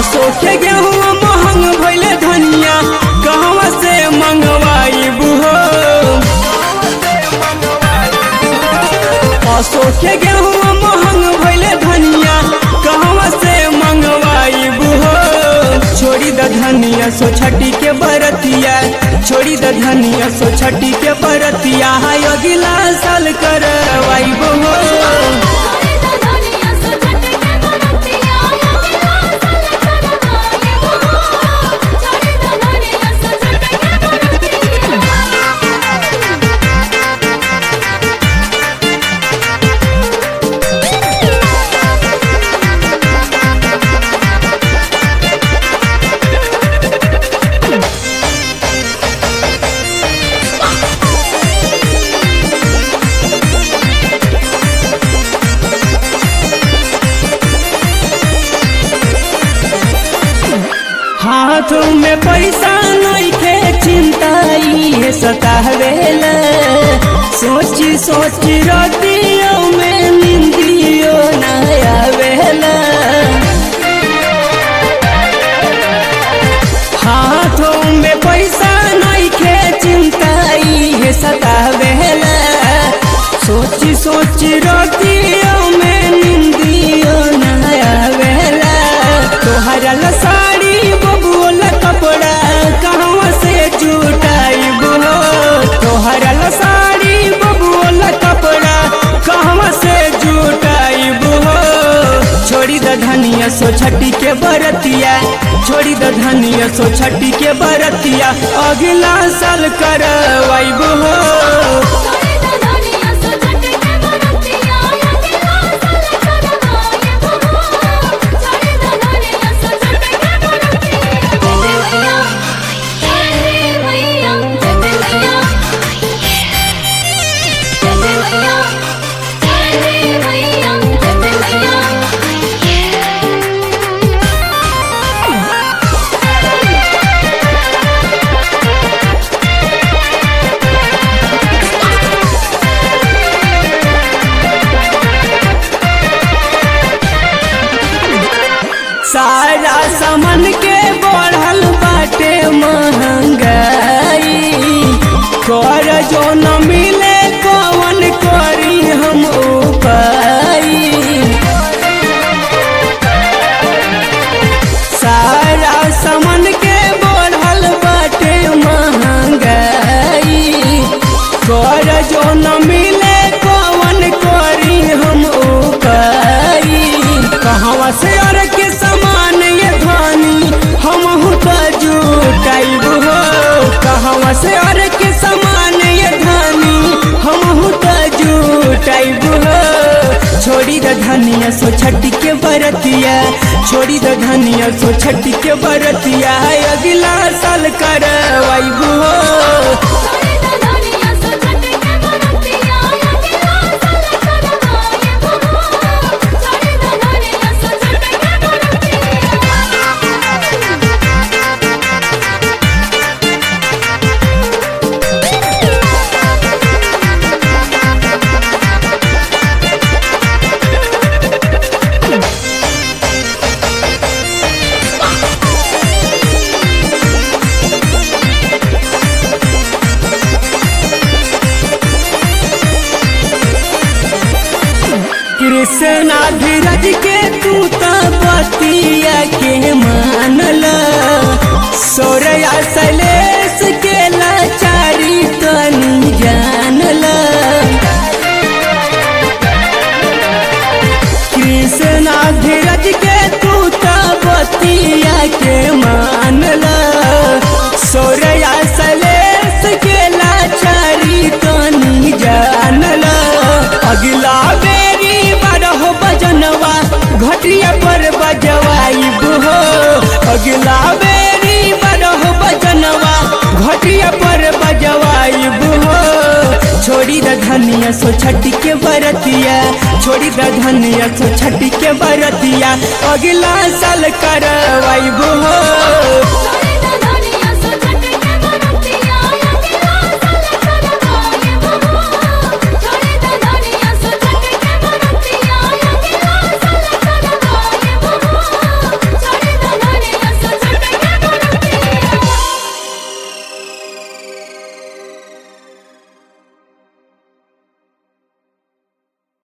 अशोक के गेहूँ महंग भइले धनिया कहवा से मंगवाइबू हो अशोक के गेहूँ महंग भइले धनिया कहवा से मंगवाइबू हो छोड़ी द धनिया सो छठी के बरतिया छोड़ी द धनिया सो छठी के बरतिया हाय अगला साल करवाइबू हो छोड़ी द धनिया सो छठ के बरतिया अगला साल करवाइबो छोड़ी द धनिया सो छठ के हाथ में पैसा नइखे चिंता इहे सतावेला सोची सोची रतियों में निंदियो ना आवेला हाथों में पैसा नइखे चिंता इहे सतावेला सोची सोची रतियों में निंदियो ना आवेला तोहरा ला साड़ी बबुआ कपड़ा कहवा से जुटाइबो तोहरा ला साड़ी बबुआ कपड़ा कहवा से जुटाइबो छोड़ी द धनिया सो छठी के बरतिया छोड़ी द धनिया सो छठी के बरतिया अगला साल करवाइबो छोड़ी द धनिया सो छठ के बरतिया अगला साल करवाइबो छोड़ी द धनिया सो छठ के बरतिया तेरे मैया तेरे मैया तेरे मैया तेरे मैया तेरे मैया सारा सामान के बढ़ल बाटे महंगाई कर जो न मिले कवन करी हम उपाय सारा सामान के बढ़ल बाटे महंगाई कर जो न मिले कवन करी हम उपाय कहवा से और के समान ये धानी हम तो जुटाइब हो कहवा से और के समान ये धानी हम तो जुटाइब हो छोड़ी द धनिया सो छठी के बरतिया छोड़ी द धनिया सो छठी के बरतिया अगला साल करवाइब हो छोड़ी द धनिया सो छठ के बरतिया अगला साल करवाइबो छोड़ी द धनिया सो छठ के बरतिया कृष्णा धीरज के तू तो बतिया के मानल सौरया शैलेश के लाचारी तनी जानल कृष्णा धीरज के तू तो बतिया के मानल सौरया शैलेश के लाचारी तनी जानल अगला बेरी बारह बजनवा घटिया पर बजवाइब हो अगला बेरी बारह बजनवा घटिया पर बजवाइब हो छोड़ी द धनिया सो छठी के बरतिया छोड़ी द धनिया सो छठी के बरतिया अगला साल करवाइब हो छोड़ी